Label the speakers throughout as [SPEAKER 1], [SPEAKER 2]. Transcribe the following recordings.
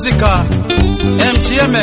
[SPEAKER 1] Masika MGM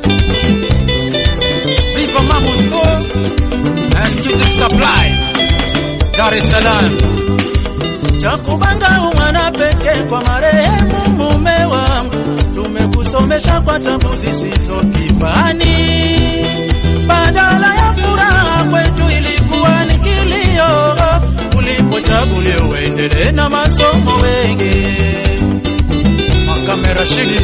[SPEAKER 1] Viva Mamu Store and Music Supply Dar es Salaam
[SPEAKER 2] Chakubanga umwana pekee kwa marehemu mume wangu, tumekusomesha kwa tabu zisizo kifani. Badala ya furaha kwetu ilikuwa ni kilio, ulipochaguliwa uendelee na masomo wege.
[SPEAKER 1] Makame Rashidi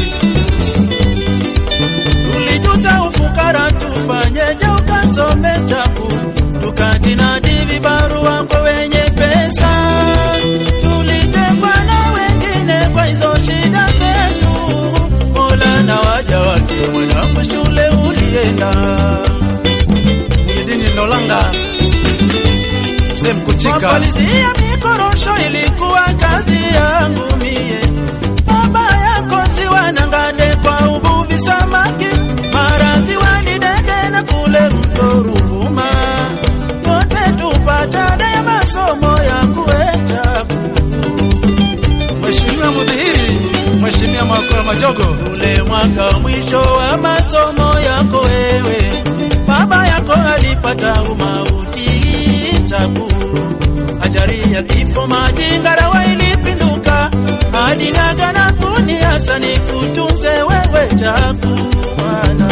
[SPEAKER 2] Tulijuta ufukara, tufanyeje ukasome chaku, tukajinadi vibarua kwa wenye pesa. Tulichekwa na wengine kwa hizo shida zetu. Mola na waja wake, mwanangu shule ulienda.
[SPEAKER 1] Mwidini Nolanga Mzee Mkuchika
[SPEAKER 2] Mapalizia mikorosho ilikuwa kazi yangu mie. Baba yako siwanangane kwa uvuvi samaki, mara siwalidede na kule mto Ruvuma, yote tupata ya masomo ya kuechaku
[SPEAKER 1] Mheshimiwa Mudhihiri Mheshimiwa Makora Majogo
[SPEAKER 2] ule mwaka mwisho wa masomo yako wewe, baba yako alipata umauti tabu, ajali ya kifo majingarawa ilipinduka, alinaga na kuniasa nikutunze wewe chaku mwana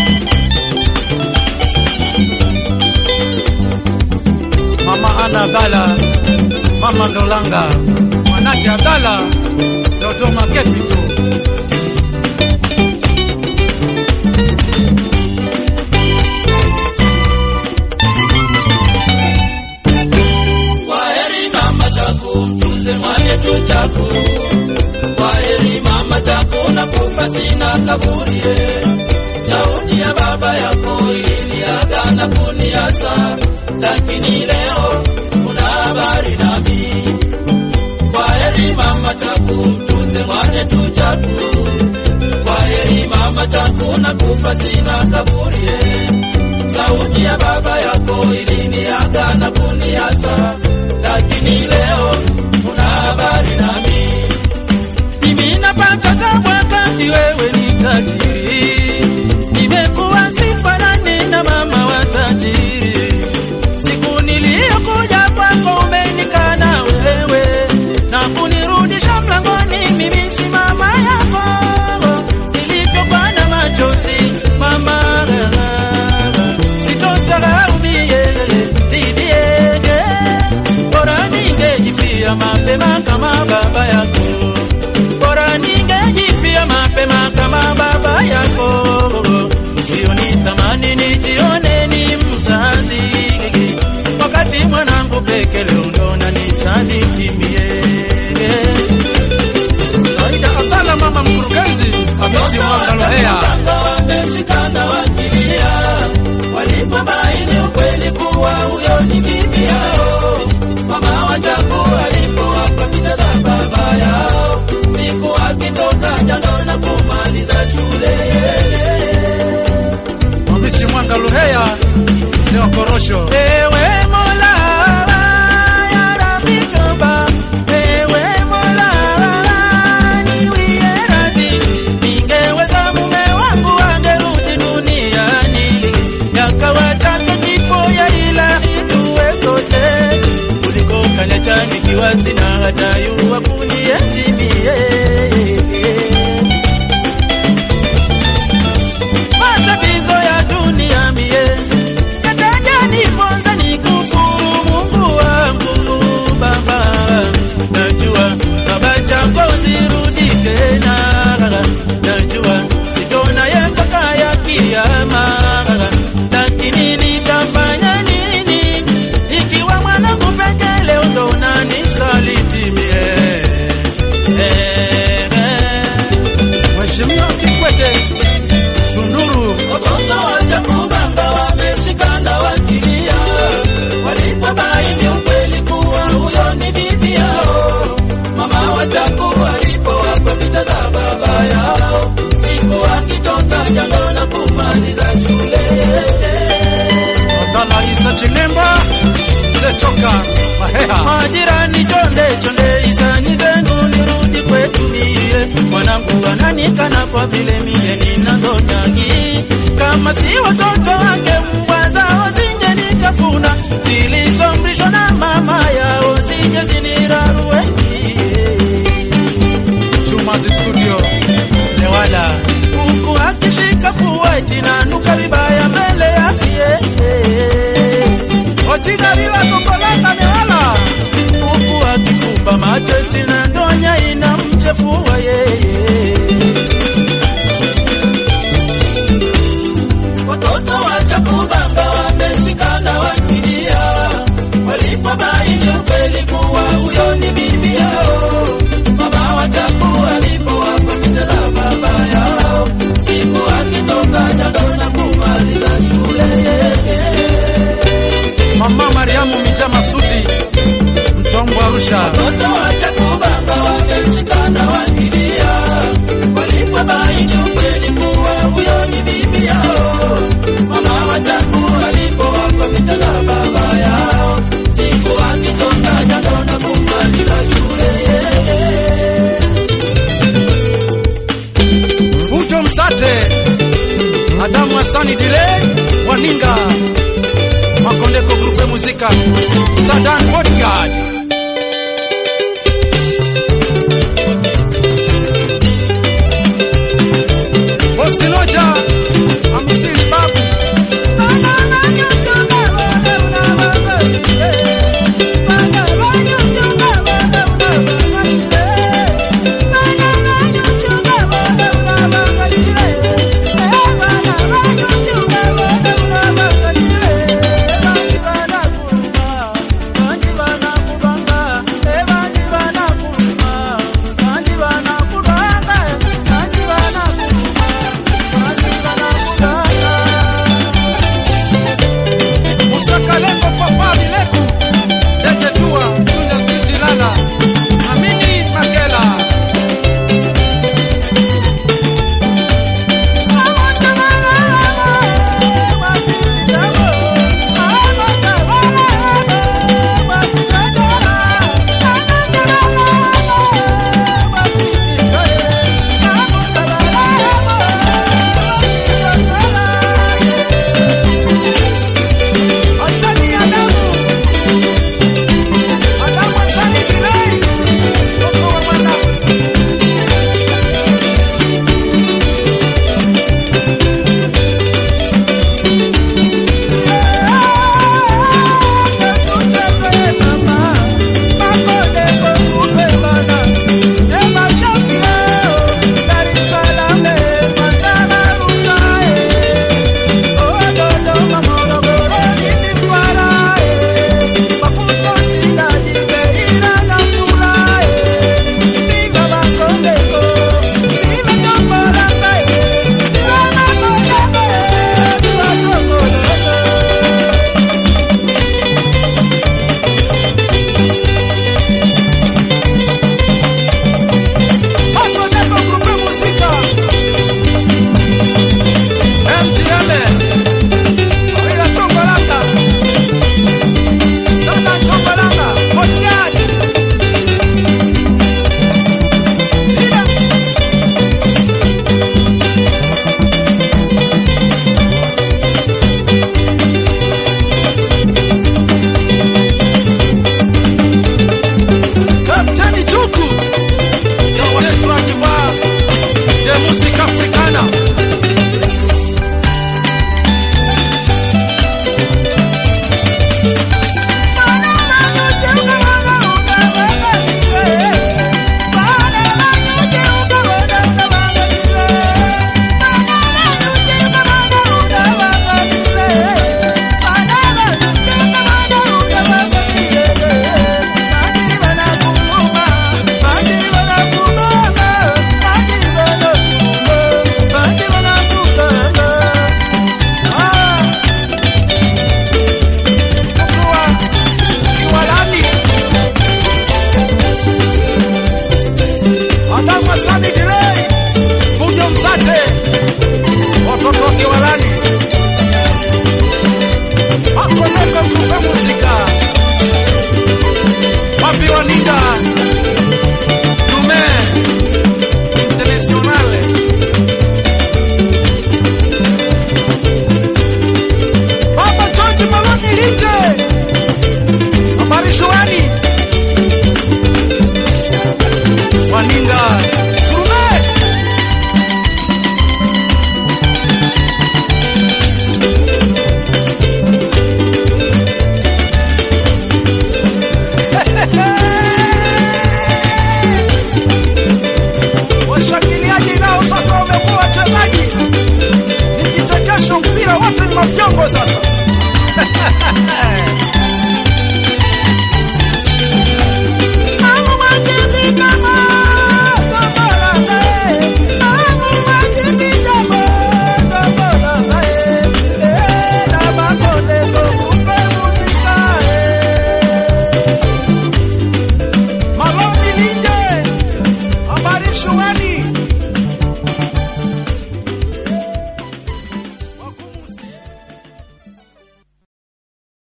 [SPEAKER 1] Mama Ana Gala Mama Ndolanga Mwanake Agala Dodoma Capital
[SPEAKER 2] Kwaheri mama chaku, mtunze mwanetu chaku. Kwaheri mama chaku, nakufa sina kaburie. Sauti ya baba yako iliniaga na kuniasa, lakini leo kuna habari nami. Kwaheri mama chaku, mtunze mwanetu chaku. Kwaheri mama chaku, nakufa sina kaburie. Sauti ya baba yako iliniaga na kuniasa, lakini leo una habari nami. Mimi napata tabu wakati wewe ni tajiri, nimekuwa sifanani na mama wa tajiri. Siku niliyokuja kwako umenikana wewe na kunirudisha mlangoni, mimi si mama yako. Nilitokwa na machozi mama, sitosahau mie didie, bora ningejifia mapema kama baba yako, bora ningejifia mapema kama baba yako. Sioni thamani nijione ni mzazi, wakati mwanangu peke leo ndo nanisaliti mie.
[SPEAKER 1] Saida Abdalla Mama Mkurugenzi Hamisi Mwanga Lohea
[SPEAKER 2] wameshikana wakilia, walipobaini ukweli kuwa huyo ni bibi yao. Mama wa Jaku alipowapa picha za baba yao, siku akitoka jando na kumaliza shule.
[SPEAKER 1] Hamisi Mwanga Lohea Mzee wa Korosho
[SPEAKER 2] Ewe Mola, ya Rabbi toba. Ewe Mola, niwie radhi. Ningeweza mume wangu angerudi duniani, yakawa chake kifo ya ilahi tuwe sote, kuliko kaniacha nikiwa sina hata yua kunienzi mie. matatizo ya dunia mie yataja niponza nikufuru Mungu wangu Baba, najua baba chako zirudi tena, najua sitona ye mpaka ya kiyama, lakini nitafanya nini ikiwa mwanangu peke leo ndo unanisaliti mie eh, eh.
[SPEAKER 1] Mheshimiwa Kikwete Tunduru
[SPEAKER 2] Watoto wacha kubanga wameshikana wakilia, walipobaini ukweli kuwa huyo ni bibi yao. Mama wa Jaku walipowapa picha za baba yao, siku akitoka jando na kumaliza shule.
[SPEAKER 1] Abdalla Isa Chilemba Mzee Choka Maheha
[SPEAKER 2] Majirani chonde chonde, isani zenu nirudi kwetu mie, mwanangu ananikana kwa vile mie nina ndonyagi kama si watoto wake mbwa zao zingenitafuna zilizomrishwa na mama yao zije zinirarue
[SPEAKER 1] Chumazi Studio Newala
[SPEAKER 2] huku akishika fua jinanuka vibaya mbele yake
[SPEAKER 1] Ochina viva Kokolanga Newala
[SPEAKER 2] huku akifumba macho tina ndonya inamchefua yeye watoto wacha kubanga wameshikana wakilia walipobaini ukweli kuwa huyo ni bibi yao mama wachaku walipowapa picha za baba yao siku akitoka jando na kumaliza shule
[SPEAKER 1] Mama Mariamu Mijama Sudi Mtombo Arusha
[SPEAKER 2] watoto wacha kubanga wameshikana wakilia walipobaini ukweli kuwa huyo ni bibi yao mama wachaku walipowapa picha za baba yao siku akitoka jando na kumaliza shule
[SPEAKER 1] Fujo Msate Adamu Hasani Dile Waninga Makondeko Grupe Muzika Sadan Bodyguard Bosinoja Amisiri Babu Mafyongo sasa